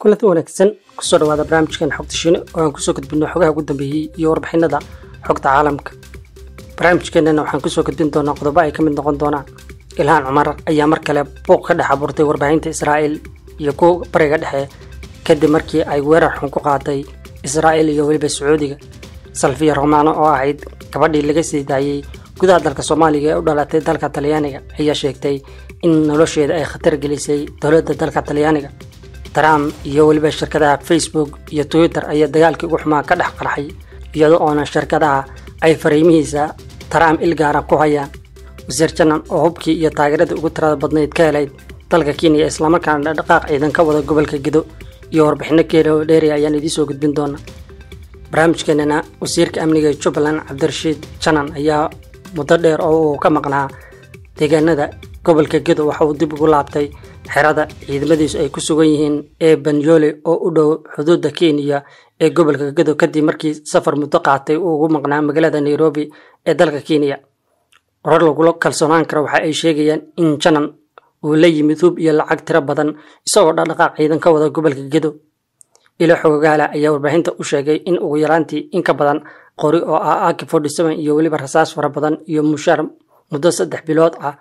kulanti wanaagsan kusoo dhawaada barnaamijkan xogta shiine oo aan kusoo gudbino xogaha ugu dambeeyey iyo warbixinada xogta caalamka barnaamijkeenana waxaan kusoo gudbin doonaa qodobo ay ka mid noqon doonaan ilhaan cumar ayaa mar kale buuq ka dhex abuurtay warbaahinta israa'iil iyo kuwa bariga dhexe kadib markii ay weerar xun ku qaaday israa'iil iyo weliba sacuudiga salfiya romaano oo ahayd gabadhii laga sii daayey gudaha dalka soomaaliga ee u dhalatay dalka talyaaniga ayaa sheegtay in nolosheeda ay khatar gelisay dowladda dalka talyaaniga trump iyo weliba shirkadaha facebook iyo twitter ayaa dagaalkii ugu xumaa ka dhex qarxay iyada oona shirkadaha ay fariimihiisa trump ilgaara ku hayaan wasiir janan oo hubkii iyo taageeradii ugu tirada badnayd ka helayd dalka kenya islamarkaana dhaqdhaqaaq ciidan ka wada gobolka gedo iyo warbixino keela oo dheeri ayaan idiin soo gudbin doonaa barnaamijkeenana wasiirka amniga jubbaland cabdirashiid janan ayaa muddo dheer oo uu ka maqnaa deegaanada gobolka gedo waxa uu dib ugu laabtay xerada ciidamadiisu ay ku sugan yihiin ee banyole oo u dhow xuduudda kenya ee gobolka gedo kadib markii safar muddo qaatay uu ugu maqnaa magaalada nairobi ee dalka kenya warar lagula kalsoonaan karo waxa ay sheegayaan in janan uu la yimid hub iyo lacag tiro badan isagoo dhaqdhaqaaq ciidan ka wada gobolka gedo ilo xogogaala ayaa warbaahinta u sheegay in ugu yaraantii in ka badan qori oo ah aki iyo weliba rasaas fara badan iyo mushaar muddo saddex bilood ah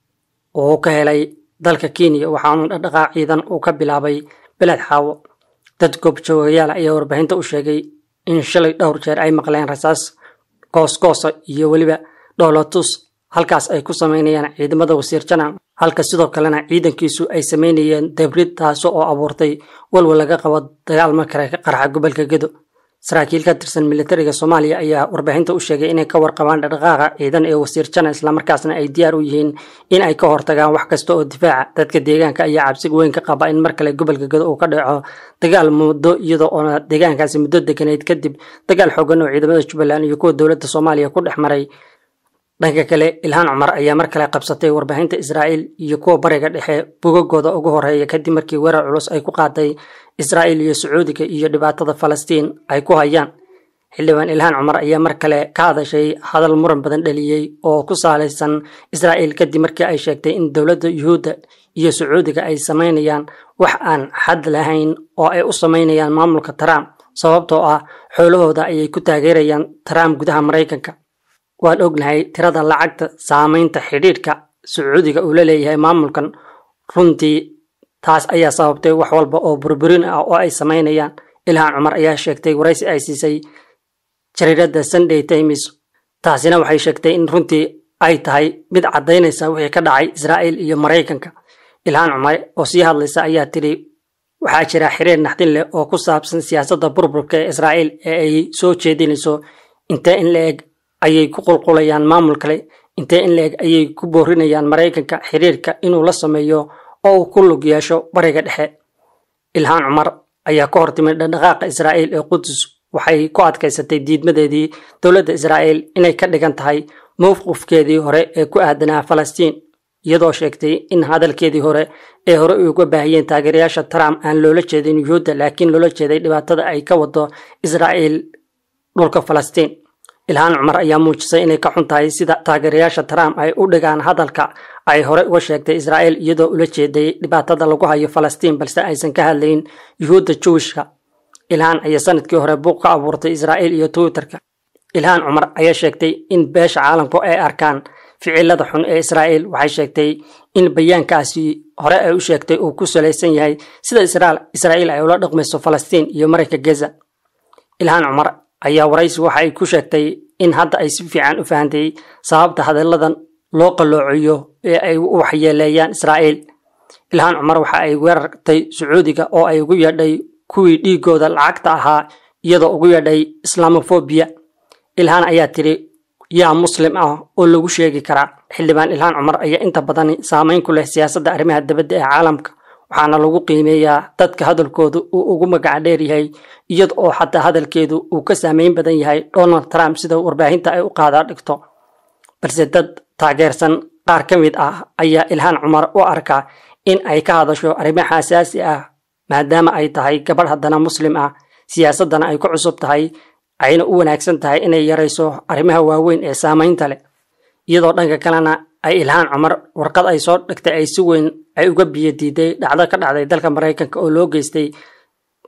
oo ka helay dalka kenya waxaana dhaqdhaqaaq ciidan uu ka bilaabay beled xaawo dad goobjoogayaal ayaa warbaahinta u sheegay in shalay dhowr jeer ay maqleen rasaas goosgoosa iyo weliba dhoolotus halkaas ay ku samaynayaan ciidamada wasiir janan halka sidoo kalena ciidankiisu ay samaynayeen dabrid taasi oo abuurtay walwal laga qabo dagaal markale ka qarxa gobolka gedo saraakiil ka tirsan militariga soomaaliya ayaa warbaahinta u sheegay inay ka warqabaan dhaqdhaqaaqa ciidan ee wasiir janan islamarkaasna ay diyaar u yihiin in ay ka hortagaan wax kasta oo difaaca dadka deegaanka ayaa cabsiga weyn ka qaba in mar kale gobolka gedo uu ka dhaco dagaal muddo iyadoo oona deegaankaasi muddo deganeyd kadib dagaal xoogan oo ciidamada jubbaland iyo kuwa dowladda soomaaliya ku dhex maray dhanka kale ilhaan cumar ayaa mar kale qabsatay warbaahinta israa'iil iyo kuwa bariga dhexe bogagooda ugu horeeya kadib markii weerar culus ay ku qaaday israa'iil iyo sacuudiga iyo dhibaatada falastiin ay ku hayaan xildhibaan ilhaan cumar ayaa mar kale ka hadashay hadal muran badan dhaliyey oo ku saalaysan israa'iil kadib markii ay sheegtay in dowladda yuhuudda iyo sacuudiga ay samaynayaan wax aan xad lahayn oo ay u samaynayaan maamulka trump sababtoo ah xoolahooda ayay ku taageerayaan trump gudaha maraykanka waan ognahay tirada lacagta saamaynta xidhiidhka sacuudiga uu la leeyahay maamulkan runtii taas ayaa sababtay wax walba oo burburin ah oo ay samaynayaan ilhaan cumar ayaa sheegtay waraysi ay siisay jariiradda sunday times taasina waxay sheegtay in runtii ay tahay mid caddaynaysa wixii ka dhacay israa'iil iyo maraykanka ilhaan cumar oo sii hadlaysa ayaa tidhi waxaa jira xiriir naxdin leh oo ku saabsan siyaasadda burburka ee israa'iil ee ay soo jeedinayso intee in la eg ayay ku qulqulayaan maamul kale intee in la-eg ayay ku boorinayaan maraykanka xiriirka inuu la sameeyo oo uu ku lug yeesho bariga dhexe ilhaan cumar ayaa ka hortimid dhaqdhaqaaqa israa'iil ee qudus waxay ku adkaysatay diidmadeedii dowladda israa'iil inay ka dhigan tahay mowqifkeedii hore ee ku aadanaa falastiin iyadoo sheegtay in hadalkeedii hore ee hore uga baahiyeen taageerayaasha trump aan loola jeedin yuhuudda laakiin loola jeeday dhibaatada ay ka wado israa'iil dhulka falastiin ilhaan cumar ayaa muujisay inay ka xun tahay sida taageerayaasha trump ay u dhigaan hadalka ay hore uga sheegtay israa'iil iyadoo ula jeeday dhibaatada lagu hayo falastiin balse aysan ka hadlayn yuhuudda juwishka ilhaan ayaa sanadkii hore buuq ka abuurtay israa'iil iyo twitterka ilhaan cumar ayaa sheegtay in beesha caalamku ay arkaan ficilada xun ee israa'iil waxay sheegtay in bayaankaasi hore ay u sheegtay uu ku salaysan yahay sida israa'iil ay ula dhaqmayso falastiin iyo marayka geza ilhaan cumar ayaa waraysi waxa ay ku sheegtay in hadda ay si fiican u fahantay sababta hadalladan loo qalloociyo ee ay u waxyeeleeyaan israa'iil ilhaan cumar waxa ay weerartay sacuudiga oo ay ugu yeedhay kuwii dhiigooda lacagta ahaa iyadoo ugu yeedhay islamofobiya ilhaan ayaa tidhi yaa muslim ah oo lagu sheegi karaa xildhibaan ilhaan cumar ayaa inta badan saamayn ku leh siyaasadda arrimaha dibadda ee caalamka waxaana lagu qiimeeyaa dadka hadalkoodu uu ugu magaca dheer yahay iyada oo xataa hadalkeedu uu ka saameyn badan yahay donald trump sida warbaahinta ay u qaadaa dhigto balse dad taageersan qaar ka mid ah ayaa ilhaan cumar u arkaa in ay ka hadasho arrimaha asaasi ah maadaama ay tahay gabadh haddana muslim ah siyaasaddana ay ku cusub tahay ayna u wanaagsan tahay inay yarayso arrimaha waaweyn ee saamaynta leh iyadoo dhanka kalena ay ilhaan cumar warqad ay soo dhigtay ay si weyn ay uga biyo diiday dhacdo ka dhacday dalka maraykanka oo loo geystay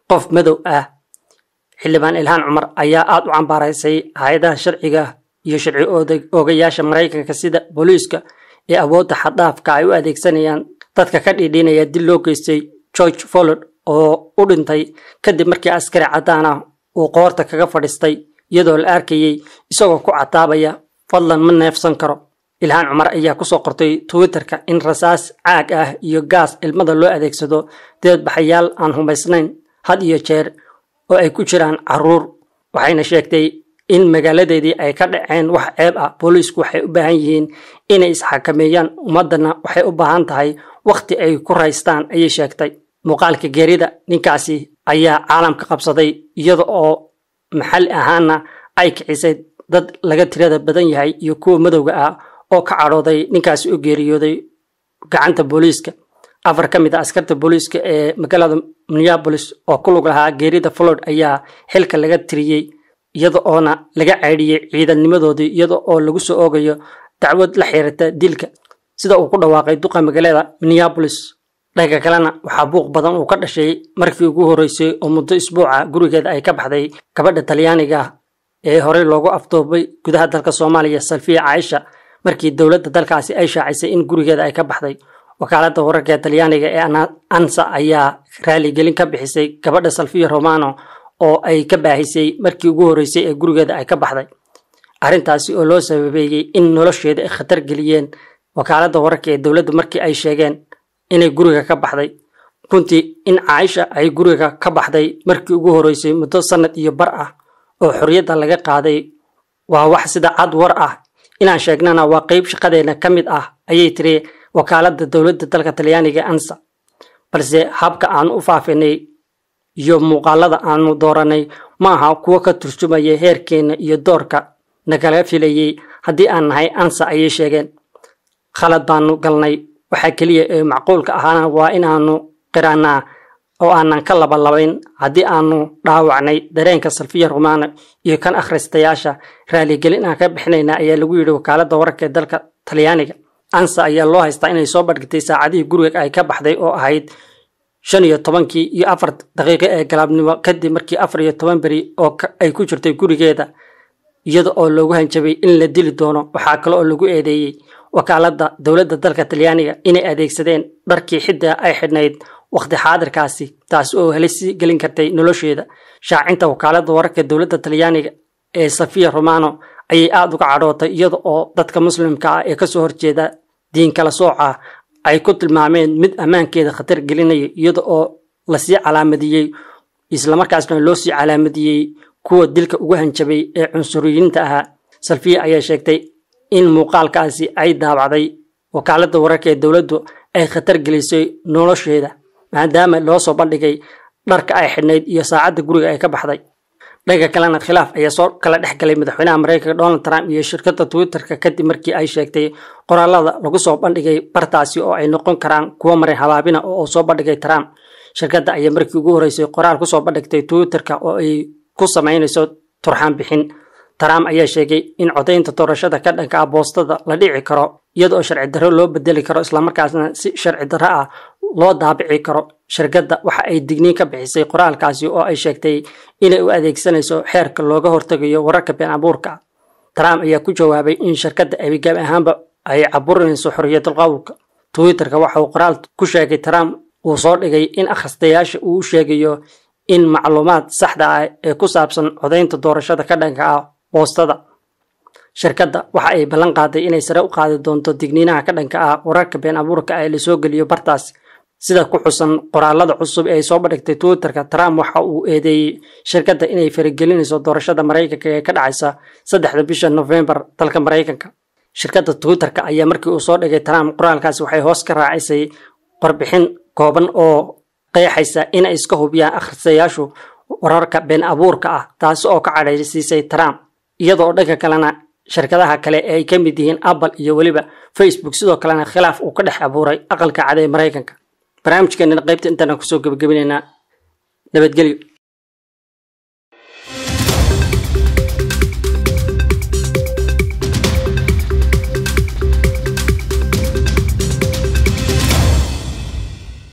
qof madow ah xildhibaan ilhaan cumar ayaa aada u cambaaraysay hay-adaha sharciga iyo sharci oogayaasha maraykanka sida booliiska ee awoodda xaddaafka ay u adeegsanayaan dadka ka dhiidhiinaya dil loo geystay george follod oo u dhintay kadib markii askari caddaan ah uu qoorta kaga fadhiistay iyadoo la arkayey isagoo ku cataabaya fadlan ma neefsan karo ilhaan cumar ayaa kusoo qortay twitterka in rasaas caag ah iyo gaas ilmada loo adeegsado deedbaxayaal aan humaysnayn had iyo jeer oo ay ku jiraan caruur waxayna sheegtay in magaaladeedii ay ka dhaceen wax ceeb ah booliisku waxay u baahan yihiin inay isxakameeyaan ummadana waxay u baahan tahay wakhti ay ku raystaan ayay sheegtay muuqaalka geerida ninkaasi ayaa caalamka qabsaday iyada oo maxalli ahaana ay kicisay dad laga tirada badan yahay iyo kuwa madowga ah oo ka cadhooday ninkaasi u geeriyooday gacanta booliiska afar ka mid a askarta booliiska ee magaalada minneabolis oo ku lug lahaa geerida flord ayaa xilka laga tiriyey iyada oona laga ceydhiyey ciidannimadoodii iyada oo lagu soo oogayo dacwad la xiriirta dilka sida uu ku dhawaaqay duqa magaalada minneabolis dhanka kalena waxaa buuq badan uu ka dhashay markii ugu horreysay oo muddo isbuuca gurigeeda ay ka baxday gabadha talyaaniga ee horey loogu afdoobay gudaha dalka soomaaliya salfiya caaisha markii dowladda dalkaasi ay shaacisay in gurigeeda ay ka baxday wakaaladda wararka ee talyaaniga ee ansa ayaa raaligelin ka bixisay gabadha salfiya romano oo ay ka baahisay markii ugu horreysay ee gurigeeda ay ka baxday arrintaasi oo loo sababeeyey in nolosheeda ay khatar geliyeen wakaaladda wararka ee dowladda markii ay sheegeen inay guriga ka baxday runtii in caaisha ay guriga ka baxday markii ugu horreysay muddo sannad iyo bar ah oo xorriyadda laga qaaday waa wax sida cad war ah inaan sheegnana waa qeyb shaqadeena ka mid ah ayay tiri wakaaladda dowladda dalka talyaaniga ansa balse habka aanu u faafinay iyo muuqaalada aanu dooranay ma aha kuwo ka turjumaya heerkeenna iyo doorka nagala filayey haddii aan nahay ansa ayay sheegeen khalad baanu galnay waxaa keliya ee macquulka ahaana waa inaanu qiraanaa oo aanan ka labalabayn haddii aanu dhaawacnay dareenka salfiya rumaana iyo kan akhristayaasha raaligelin aan ka bixinayna ayaa lagu yidhi wakaaladda wararka ee dalka talyaaniga ansa ayaa loo haystaa inay soo badhigtay saacadihii guriga ay ka baxday oo ahayd shan iyo tobankii iyo afar daqiiqo ee galaabnimo kadib markii afar iyo toban beri oo ay ku jirtay gurigeeda iyada oo loogu hanjabay in la dili doono waxaa kale oo lagu eedeeyey wakaaladda dowladda dalka talyaaniga inay adeegsadeen dharkii xidda ay xidhnayd wakhti xaadirkaasi taas oo helisi gelin kartay nolosheeda shaacinta wakaaladda wararka dowladda talyaaniga ee safiya romano ayay aada uga cadhootay iyada oo dadka muslimka ah ee kasoo horjeeda diin kala sooca ay ku tilmaameen mid ammaankeeda khatar gelinaya iyada oo lasii calaamadiyey islamarkaasna loo sii calaamadiyey kuwa dilka ugu hanjabay ee cunsuriyiinta ahaa salfiya ayaa sheegtay in muuqaalkaasi ay daabacday wakaaladda wararka ee dowladdu ay khatar gelisay nolosheeda maadaama loo soo bandhigay dharka ay xidhnayd iyo saacadda guriga ay ka baxday dhanka kalena khilaaf ayaa soo kala dhex galay madaxweynaha mareykanka donald trump iyo shirkadda twitterka kadib markii ay sheegtay qoraalada lagu soo bandhigay bartaasi oo ay noqon karaan kuwo marin habaabina oo uu soo bandhigay trump shirkadda ayaa markii ugu horreysay qoraal kusoo bandhigtay twitterka oo ay ku samaynayso turxaan bixin trump ayaa sheegay in codaynta doorashada ka dhanka ah boostada la dhici karo iyada oo sharci darro loo bedeli karo islamarkaasna si sharci darro ah loo daabici karo shirkadda waxa ay digniin ka bixisay qoraalkaasi oo ay sheegtay inay u adeegsanayso xeerka looga hortegayo wararka been abuurka trump ayaa ku jawaabay in shirkadda abigaab ahaanba ay caburinayso xorriyatul qowlka twitterka waxa uu qoraal ku sheegay trump uu soo dhigay in akhristayaasha uu u sheegayo in macluumaad saxda ah ee ku saabsan codaynta doorashada ka dhanka ah boostada shirkadda waxa ay ballan qaaday inay sare u qaadi doonto digniinaha ka dhanka ah wararka been abuurka ee lasoo geliyo bartaas sida ku xusan qoraalada cusub ee ay soo bandhigtay twitterka trump waxa uu eedeeyey shirkadda inay faragelinayso doorashada maraykanka ee ka dhacaysa saddexda bisha nofembar dalka maraykanka shirkadda twitterka ayaa markii uu soo dhigay trump qoraalkaasi waxay hoos ka raacisay qorbixin kooban oo qeexaysa inay iska hubiyaan akhristayaashu wararka been abuurka ah taasi oo ka cadhaysiisay trump iyadoo dhanka kalena shirkadaha kale ee ay ka mid yihiin apple iyo weliba facebook sidoo kalena khilaaf uu ka dhex abuuray aqalka cad ee maraykanka barnaamijkeenana qaybta intaana kusoo gebagabinaynaa nabadgelyo